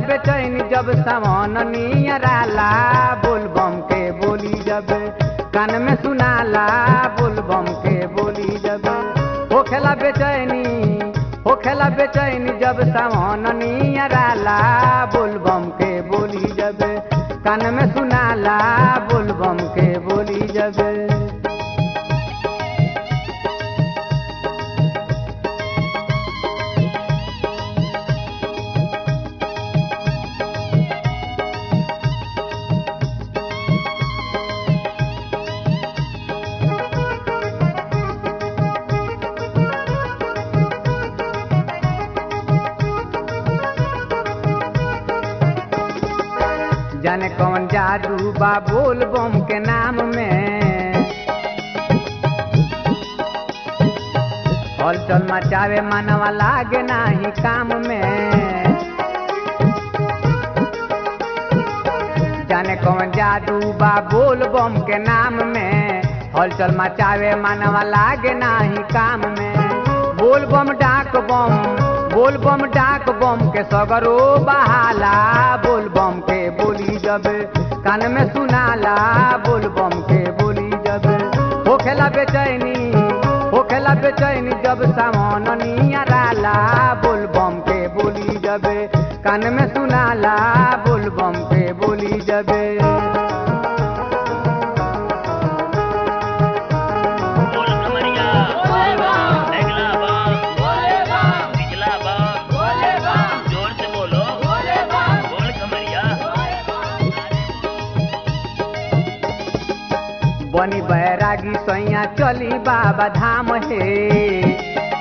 बेचैनी जब सावन नियराला बोल बम के बोली जब कान में सुनाला बोल बम के बोली जब होखेला बेचैनी होखेला बेचैनी जब सावन नियराला बोल बम के बोली जब कान में सुनाला बोल बम के बोली जब जाने कौन जादू बा बोल बम के नाम में हलचल मचावे मनवा लागे नाही काम में जाने कौन जादू बा बोल बम के नाम में हलचल मचावे मनवा लागे नाही काम में बोल बम डाक बम बोल बम डाक बम के सगरो बहाला बोल बम के बोली जब कान में सुनाला बोल बम के बोली जब होखेला बेचैनी होखेला बेचैनी जब सामान नियराला बोल बम के बोली जब कान में सुनाला बोल बम के बोली जब बोल कमरिया अगला बाम पिछला बाम जोर से बोलो बोल कमरिया बनी बैरागी सैया चली बाबा धाम हे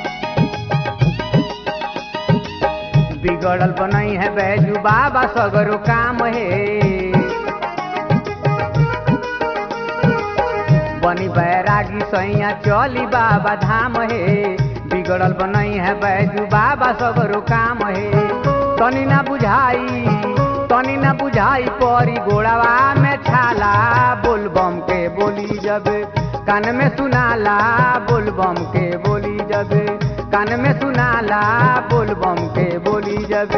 बिगड़ल बनई है बैजू बाबा सगरो काम हे बनी बैरागी सैया चली बाबा धाम हे बिगड़ल बनई है बैजू बाबा सगरो काम हे तनी ना बुझाई तनी ना बुझाई परी गोड़ावा में छाला बोल बम के बोली जब कान में सुनाला बोल बम के बोली जब कान में सुनाला बोल बम के बोली जब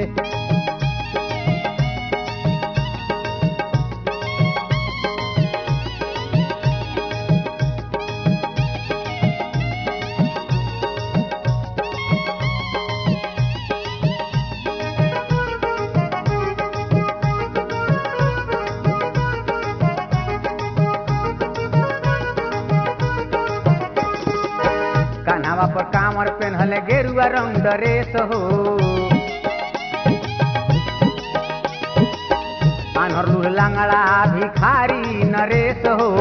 कान्हावा पर कामर पेन्हले गेरुआ रंग ड्रेस हो आन्हर लूह लांगड़ा भिखारी नरेश हो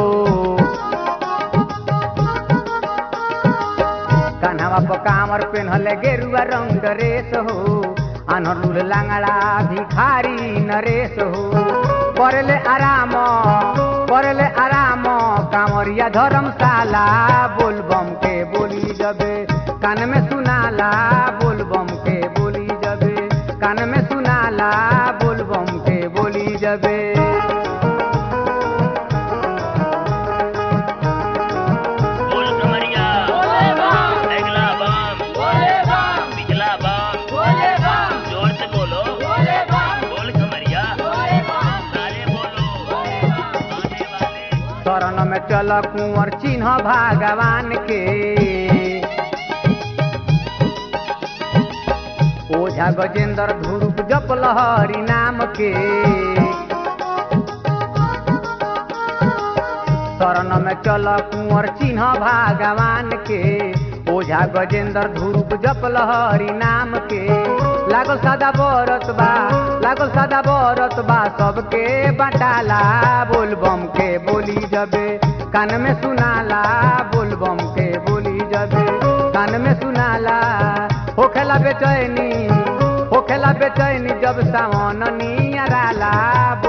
कान्हावा पर कामर पेन्हले गेरुआ रंग ड्रेस हो आन्हर लूह लांगड़ा भिखारी नरेश हो करले आराम करले आराम कांवरिया धर्मशाला बोल बम के बोली जबे कान में सुनाला बोल बम के बोली जबे कान में सुनाला बोल बम के बोली जबे बोल कमरिया अगला बाम पिछला बाम जोर से बोलो बोल कमरिया सारे बोलो आने वाले शरण में चल कुंवर चिन्ह भगवान के ओझा गजेंद्र ध्रुव जप लहरी नाम के शरण में चल कुंवर चिन्ह भगवान के ओझा गजेंद्र ध्रुव जप लहरी नाम के लागल सादा बरत बा लागल सादा बरत बा सबके बटाला बोल बम के बोली जबे कान में सुनाला बोल बम के बोली जबे कान में सुनाला होखेला बेचैनी होखेला बेचैनी जब सावन नियराला